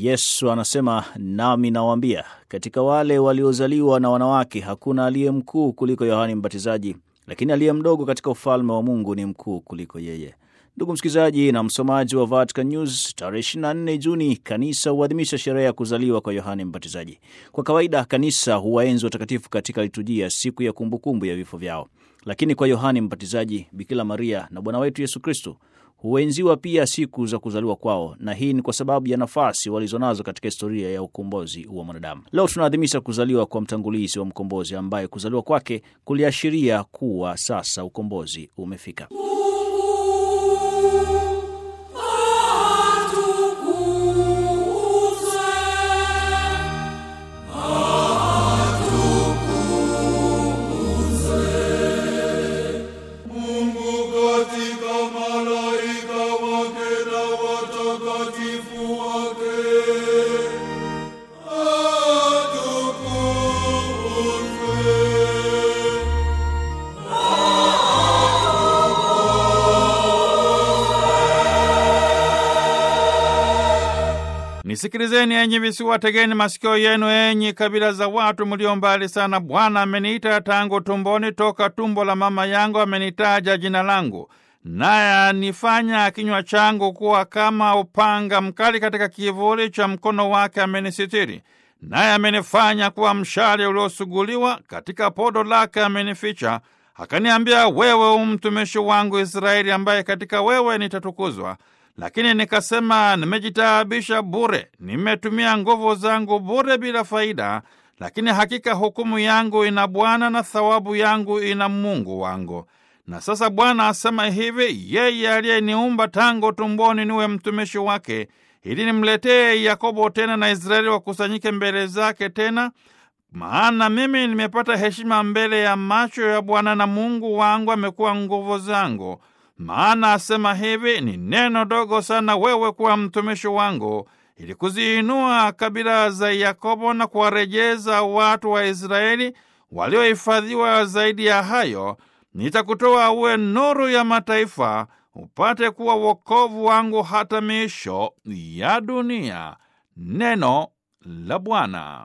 Yesu anasema, nami nawaambia, katika wale waliozaliwa na wanawake hakuna aliye mkuu kuliko Yohani Mbatizaji, lakini aliye mdogo katika ufalme wa Mungu ni mkuu kuliko yeye. Ndugu msikilizaji na msomaji wa Vatican News, tarehe 24 Juni kanisa huadhimisha sherehe ya kuzaliwa kwa Yohane Mbatizaji. Kwa kawaida kanisa huwaenzi watakatifu katika liturujia siku ya kumbukumbu ya vifo vyao, lakini kwa Yohane Mbatizaji, Bikira Maria na Bwana wetu Yesu Kristo huenziwa pia siku za kuzaliwa kwao, na hii ni kwa sababu ya nafasi walizonazo katika historia ya ukombozi wa mwanadamu. Leo tunaadhimisha kuzaliwa kwa mtangulizi wa mkombozi, ambaye kuzaliwa kwake kuliashiria kuwa sasa ukombozi umefika. Nisikilizeni enyi visiwa, tegeni masikio yenu enyi kabila za watu mlio mbali sana. Bwana ameniita tangu tumboni, toka tumbo la mama yangu amenitaja jina langu, naye anifanya kinywa changu kuwa kama upanga mkali, katika kivuli cha mkono wake amenisitiri. Naye amenifanya kuwa mshale uliosuguliwa, katika podo lake amenificha. Akaniambia, wewe umtumishi wangu Israeli, ambaye katika wewe nitatukuzwa. Lakini nikasema, nimejitaabisha bure, nimetumia nguvu zangu bure bila faida. Lakini hakika hukumu yangu ina Bwana na thawabu yangu ina Mungu wangu. Na sasa Bwana asema hivi, yeye aliyeniumba tangu tumboni niwe mtumishi wake, ili nimletee Yakobo tena na Israeli wakusanyike mbele zake tena. Maana mimi nimepata heshima mbele ya macho ya Bwana, na Mungu wangu amekuwa nguvu zangu. Maana asema hivi, ni neno dogo sana wewe kuwa mtumishi wangu, ili kuziinua kabila za Yakobo na kuwarejeza watu wa Israeli waliohifadhiwa. Zaidi ya hayo, nitakutoa uwe nuru ya mataifa, upate kuwa wokovu wangu hata miisho ya dunia. Neno la Bwana.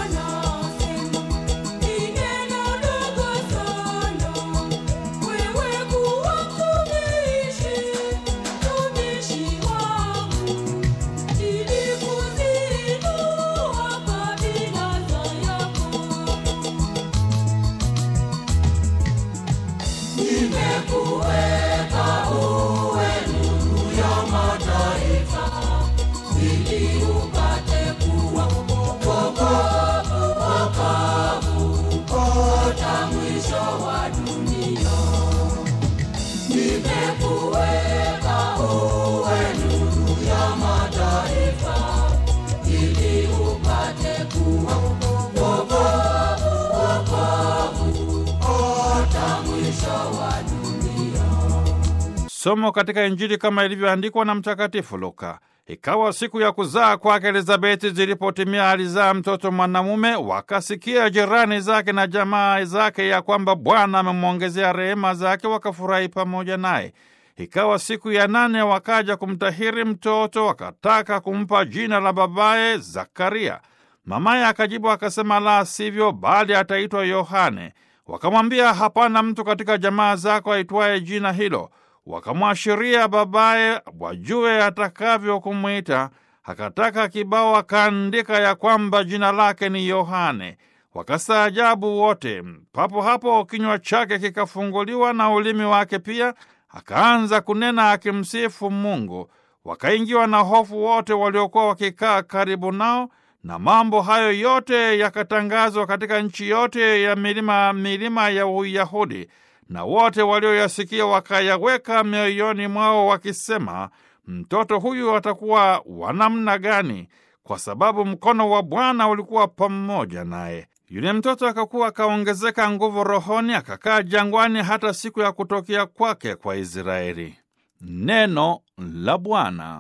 Somo katika Injili kama ilivyoandikwa na Mtakatifu Luka. Ikawa siku ya kuzaa kwake Elizabeti zilipotimia, alizaa mtoto mwanamume. Wakasikia jirani zake na jamaa zake ya kwamba Bwana amemwongezea rehema zake, wakafurahi pamoja naye. Ikawa siku ya nane, wakaja kumtahiri mtoto, wakataka kumpa jina la babaye Zakaria. Mamaye akajibu akasema, la sivyo, bali ataitwa Yohane. Wakamwambia, hapana mtu katika jamaa zako aitwaye jina hilo wakamwashiria babaye wajue atakavyo kumwita. Akataka kibao, akaandika ya kwamba jina lake ni Yohane. Wakastaajabu wote. Papo hapo kinywa chake kikafunguliwa na ulimi wake pia, akaanza kunena akimsifu Mungu. Wakaingiwa na hofu wote waliokuwa wakikaa karibu nao, na mambo hayo yote yakatangazwa katika nchi yote ya milima milima ya Uyahudi na wote walioyasikia wakayaweka mioyoni mwao wakisema, mtoto huyu atakuwa wa namna gani? Kwa sababu mkono wa Bwana ulikuwa pamoja naye. Yule mtoto akakuwa akaongezeka nguvu rohoni, akakaa jangwani hata siku ya kutokea kwake kwa Israeli. Neno la Bwana.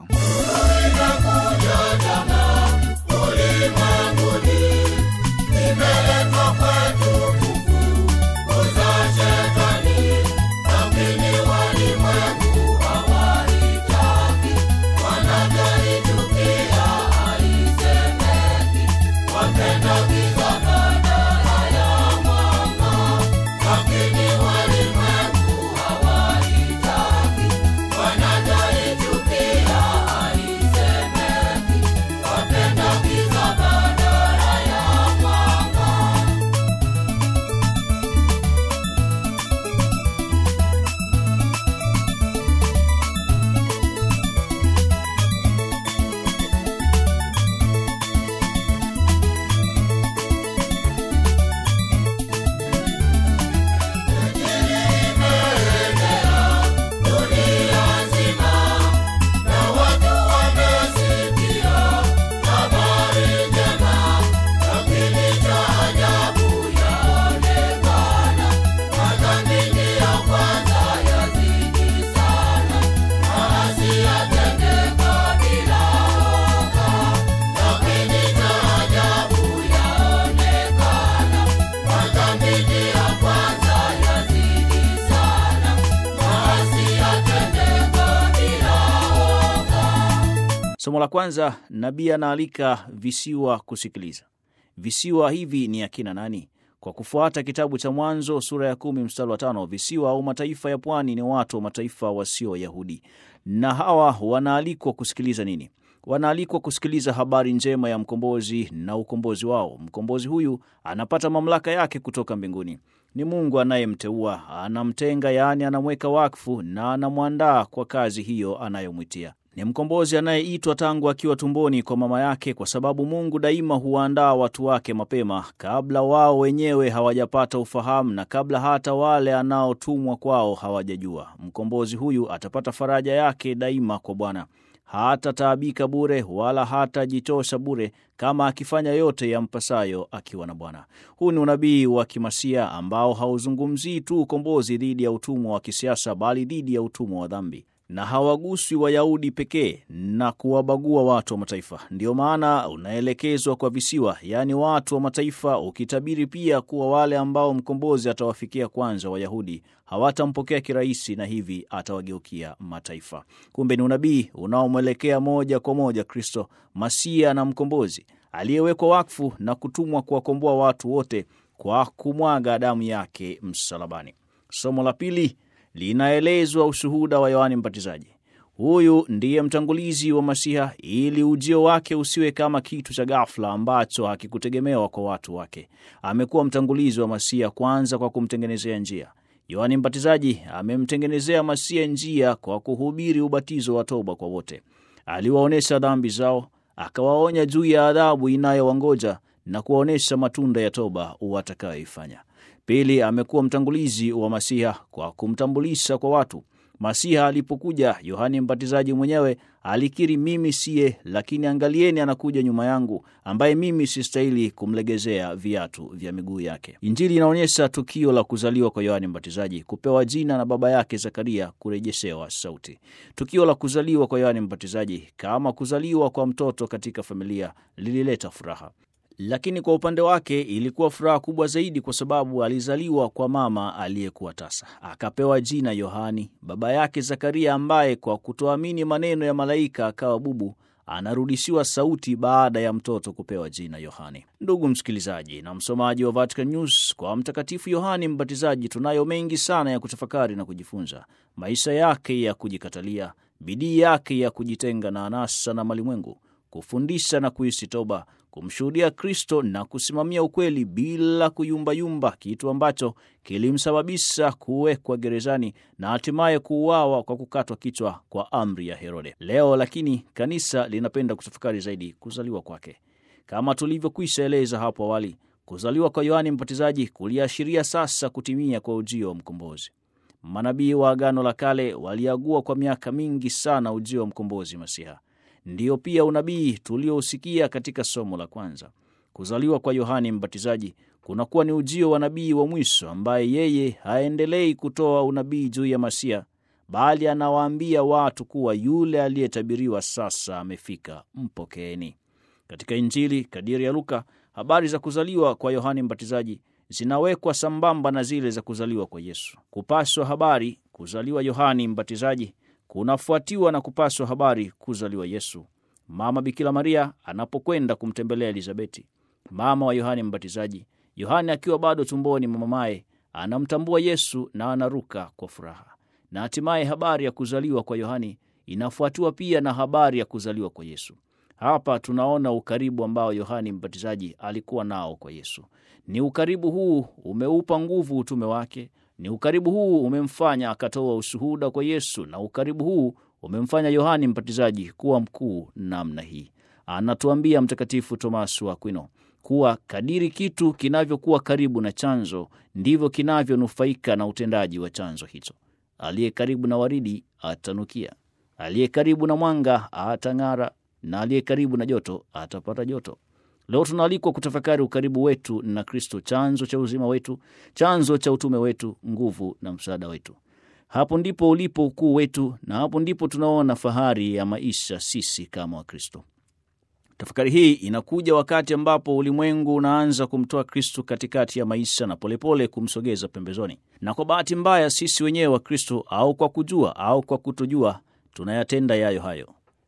Somo la kwanza, nabii anaalika visiwa kusikiliza. Visiwa hivi ni akina nani? Kwa kufuata kitabu cha Mwanzo sura ya kumi mstari wa tano, visiwa au mataifa ya pwani ni watu wa mataifa wasio Wayahudi, na hawa wanaalikwa kusikiliza nini? Wanaalikwa kusikiliza habari njema ya mkombozi na ukombozi wao. Mkombozi huyu anapata mamlaka yake kutoka mbinguni. Ni Mungu anayemteua, anamtenga, yaani anamweka wakfu na anamwandaa kwa kazi hiyo anayomwitia. Ni mkombozi anayeitwa tangu akiwa tumboni kwa mama yake, kwa sababu Mungu daima huwaandaa watu wake mapema, kabla wao wenyewe hawajapata ufahamu na kabla hata wale anaotumwa kwao hawajajua. Mkombozi huyu atapata faraja yake daima kwa Bwana. Hatataabika bure wala hatajichosha bure, kama akifanya yote yampasayo akiwa na Bwana. Huu ni unabii wa kimasia ambao hauzungumzii tu ukombozi dhidi ya utumwa wa kisiasa, bali dhidi ya utumwa wa dhambi na hawaguswi Wayahudi pekee na kuwabagua watu wa mataifa. Ndiyo maana unaelekezwa kwa visiwa, yaani watu wa mataifa, ukitabiri pia kuwa wale ambao mkombozi atawafikia kwanza, Wayahudi hawatampokea kirahisi, na hivi atawageukia mataifa. Kumbe ni unabii unaomwelekea moja kwa moja Kristo Masia na mkombozi aliyewekwa wakfu na kutumwa kuwakomboa watu wote kwa kumwaga damu yake msalabani. Somo la pili linaelezwa ushuhuda wa Yohani Mbatizaji. Huyu ndiye mtangulizi wa Masiha, ili ujio wake usiwe kama kitu cha ghafla ambacho hakikutegemewa kwa watu wake. Amekuwa mtangulizi wa Masiha kwanza kwa kumtengenezea njia. Yohani Mbatizaji amemtengenezea Masiha njia kwa kuhubiri ubatizo wa toba kwa wote. Aliwaonyesha dhambi zao, akawaonya juu ya adhabu inayowangoja na kuwaonyesha matunda ya toba watakayoifanya. Pili, amekuwa mtangulizi wa Masiha kwa kumtambulisha kwa watu. Masiha alipokuja, Yohani Mbatizaji mwenyewe alikiri, mimi siye, lakini angalieni, anakuja nyuma yangu, ambaye mimi sistahili kumlegezea viatu vya miguu yake. Injili inaonyesha tukio la kuzaliwa kwa Yohani Mbatizaji, kupewa jina na baba yake Zakaria, kurejeshewa sauti. Tukio la kuzaliwa kwa Yohani Mbatizaji, kama kuzaliwa kwa mtoto katika familia, lilileta furaha lakini kwa upande wake ilikuwa furaha kubwa zaidi, kwa sababu alizaliwa kwa mama aliyekuwa tasa, akapewa jina Yohani. Baba yake Zakaria, ambaye kwa kutoamini maneno ya malaika akawa bubu, anarudishiwa sauti baada ya mtoto kupewa jina Yohani. Ndugu msikilizaji na msomaji wa Vatican News, kwa Mtakatifu Yohani Mbatizaji tunayo mengi sana ya kutafakari na kujifunza: maisha yake ya kujikatalia, bidii yake ya kujitenga na anasa na malimwengu, kufundisha na kuishi toba kumshuhudia Kristo na kusimamia ukweli bila kuyumbayumba, kitu ambacho kilimsababisha kuwekwa gerezani na hatimaye kuuawa kwa kukatwa kichwa kwa amri ya Herode. Leo lakini kanisa linapenda kutafakari zaidi kuzaliwa kwake. Kama tulivyokwisha eleza hapo awali, kuzaliwa kwa Yohani Mbatizaji kuliashiria sasa kutimia kwa ujio wa mkombozi. Manabii wa Agano la Kale waliagua kwa miaka mingi sana ujio wa mkombozi Masiha. Ndiyo pia unabii tuliosikia katika somo la kwanza. Kuzaliwa kwa Yohani Mbatizaji kunakuwa ni ujio wa nabii wa mwisho, ambaye yeye haendelei kutoa unabii juu ya Masia, bali anawaambia watu kuwa yule aliyetabiriwa sasa amefika, mpokeeni. Katika Injili kadiri ya Luka, habari za kuzaliwa kwa Yohani Mbatizaji zinawekwa sambamba na zile za kuzaliwa kwa Yesu. Kupaswa habari kuzaliwa Yohani Mbatizaji kunafuatiwa na kupaswa habari kuzaliwa Yesu. Mama Bikira Maria anapokwenda kumtembelea Elizabeti, mama wa Yohani Mbatizaji, Yohani akiwa bado tumboni mwa mamaye, anamtambua Yesu na anaruka kwa furaha. Na hatimaye habari ya kuzaliwa kwa Yohani inafuatiwa pia na habari ya kuzaliwa kwa Yesu. Hapa tunaona ukaribu ambao Yohani Mbatizaji alikuwa nao kwa Yesu. Ni ukaribu huu umeupa nguvu utume wake. Ni ukaribu huu umemfanya akatoa ushuhuda kwa Yesu, na ukaribu huu umemfanya Yohani Mbatizaji kuwa mkuu namna hii. Anatuambia Mtakatifu Tomaso wa Akwino kuwa kadiri kitu kinavyokuwa karibu na chanzo ndivyo kinavyonufaika na utendaji wa chanzo hicho. Aliye karibu na waridi atanukia, aliye karibu na mwanga atang'ara, na aliye karibu na joto atapata joto. Leo tunaalikwa kutafakari ukaribu wetu na Kristo, chanzo cha uzima wetu, chanzo cha utume wetu, nguvu na msaada wetu. Hapo ndipo ulipo ukuu wetu, na hapo ndipo tunaona fahari ya maisha sisi kama Wakristo. Tafakari hii inakuja wakati ambapo ulimwengu unaanza kumtoa Kristo katikati ya maisha na polepole kumsogeza pembezoni, na kwa bahati mbaya sisi wenyewe wa Kristo, au kwa kujua au kwa kutojua, tunayatenda yayo hayo.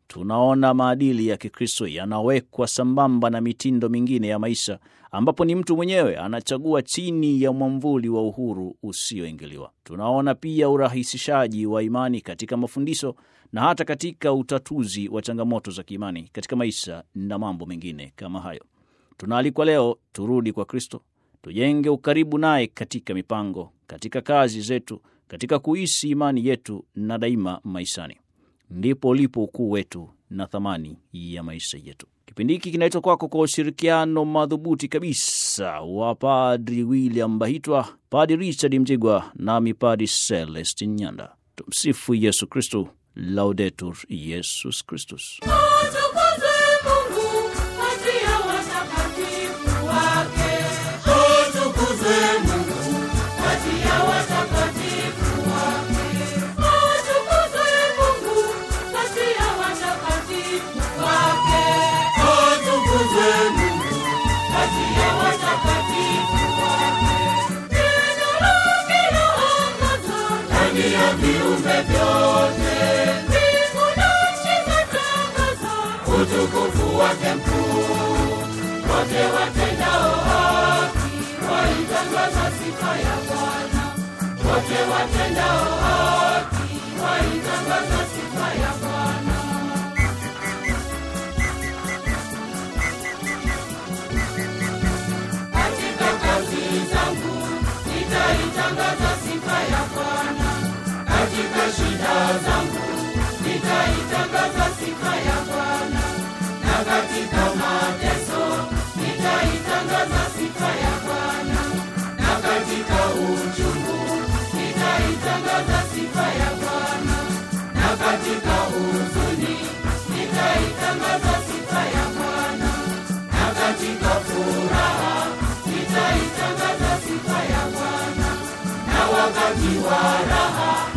tunaona maadili ya Kikristo yanawekwa sambamba na mitindo mingine ya maisha, ambapo ni mtu mwenyewe anachagua chini ya mwamvuli wa uhuru usioingiliwa. Tunaona pia urahisishaji wa imani katika mafundisho na hata katika utatuzi wa changamoto za kiimani katika maisha na mambo mengine kama hayo. Tunaalikwa leo turudi kwa Kristo, tujenge ukaribu naye katika mipango, katika kazi zetu, katika kuishi imani yetu na daima maishani. Ndipo ulipo ukuu wetu na thamani ya maisha yetu. Kipindi hiki kinaitwa kwako kwa ushirikiano madhubuti kabisa wa Padri William Bahitwa, Padri Richard Mjigwa nami Padri Celestin Nyanda. Tumsifu Yesu Kristu, Laudetur Yesus Kristus. Atukuzwe Mungu kati ya watakatifu wake. Atukuzwe Mungu kati ya watakatifu wake. Atukuzwe Mungu kati ya watakatifu wake. Atukuzwe Mungu kati ya watakatifu wake. Neno lake laangaza ndani ya viumbe vyote. Mbingu na nchi zatangaza utukufu wake mkuu. Wote watendao haki waitangaza sifa ya Bwana. Wote watendao haki waitangaza sifa ya Bwana. Katika kazi zangu nitaitangaza sifa ya Bwana. Katika shida zangu nitaitangaza sifa ya Bwana. Na katika mateso nitaitangaza sifa ya Bwana. Na katika uchungu nitaitangaza sifa ya Bwana. Na katika huzuni nitaitangaza sifa ya Bwana. Na katika furaha nitaitangaza sifa ya Bwana. Na wakati wa raha